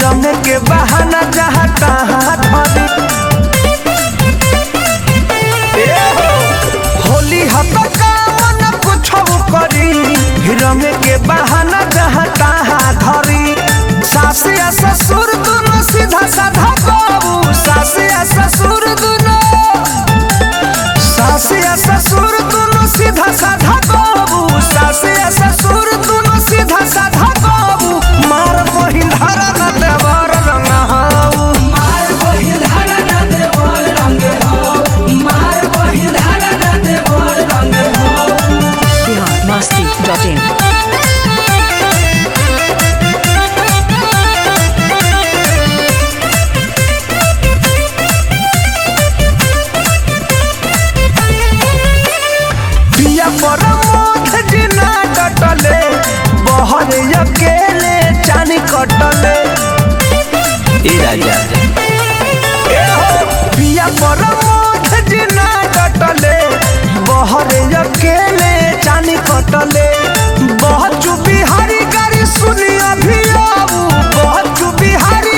रंग के बहाना जहाँ तहाँ धरी ए हो, होली हत कामन कुछ करी रंग के बहाना जहाँ तहाँ धरी सास या ससुर दोनों सीधा साधा बाबू सास या ससुर दोनों सास या ससुर दोनों सीधा साधा बाबू सास या ससुर दोनों सीधा साधा बाबू मार बहिन धारा न देवर रंग हाऊ मार बहिल धारा ना देवर रंग हो मार बहिल धारा ना देवर रंग हो बिहार मस्ती डॉट इन पिया पर मोथ जिना कटले बहर अकेले चानी कटले ए राजा ए हो, पिया पर मोथ जिना कटले बहर अकेले चानी कटले बहुत बिहारी गाड़ी सुनी अभी आऊ बहुत बिहारी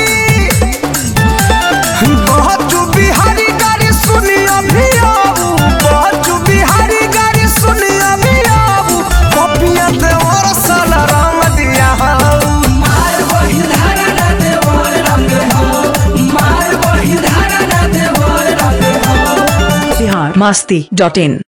बहुत बिहारी गाड़ी सुनी अभी आऊ बहुत बिहारी गाड़ी सुनी अभी आऊ पपिया देवर साला रंग दिया हाऊ मार बहिल धारा ना देवर रंग हो मार बहिल धारा ना देवर रंग हो बिहार मस्ती डॉट इन